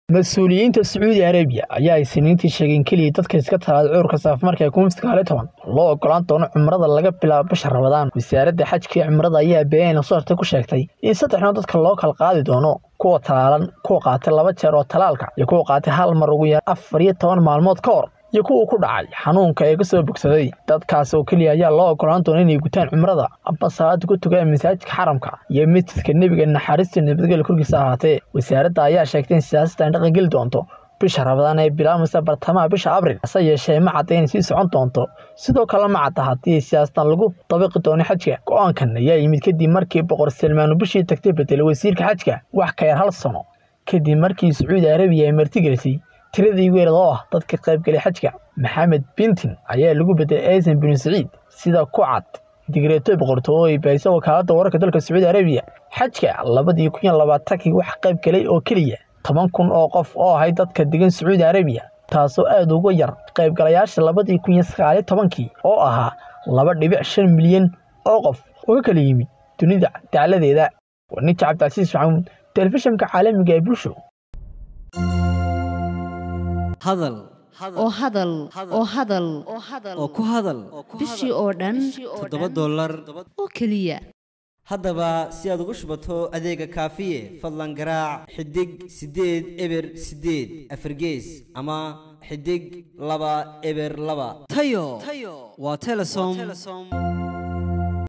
mas-uuliyiinta sacuudi arabiya ayaa isniintii sheegeen keliya dadka iska talaada cudurka saafimarka ee covid sagaali toban loo ogolaan doono cumrada laga bilaabo bisha rabadaan wasaaradda xajka iyo cumrada ayaa beenayna soo hartay ku sheegtay in saddexnood dadka loo kala qaadi doono kuwa talaalan kuwa qaatay laba jeer oo talaalka iyo kuwa qaatay hal mar ugu yar afar iyo toban maalmood ka hor iyo kuwa ku dhacay xanuunka ee ka soo bogsaday dadkaas oo keliya ayaa loo ogolaan doona inay gutaan cumrada amba salaada ku tugaan masaajidka xaramka iyo masjidka nebiga naxariista nabadgelya korkiisa ahaatee wasaaradda ayaa sheegtay in siyaasada dhaqan geli doonto bisha rabadaan ee bilaabaysa bartamaha bisha abril hase yeeshee ma cadda inay sii socon doonto sidoo kale ma cadda haddii siyaasatan lagu dabiqi doono xajka go-aankan ayaa yimid kadib markii boqor salmaanu bishii tagtay bedelay wasiirka xajka wax ka yar hal sano kadib markii sacuudi arabiya ay martigelisay tiradii weerad oo ah dadka qaybgalay xajka maxamed bintin ayaa lagu bedelay aysan binu saciid sida ku cad digreeto boqortooyo oo ay baahisa wakaaladda wararka dalka sacuudi arabiya xajka labadii kun iyo labaatankii wax qaybgalay oo keliya toban kun oo qof oo ahay dadka degan sacuudi arabiya taasoo aada uga yar qaybgalayaasha labadii kun iyo sagaaliyo tobankii oo ahaa laba dhibic shan milyan oo qof oo ka kala yimid dunida dacladeeda warninta cabdicasiis maxamuud telefishinka caalamiga ee bulsho hadal oo hadal oo hadal oo ku hadal bishii oo dhan toddoba dollar oo keliya haddaba si aad ugu shubato adeega kaafiye fadlan garaac xidig siddeed eber siddeed afargees ama xidig laba eber laba tayo waa telesom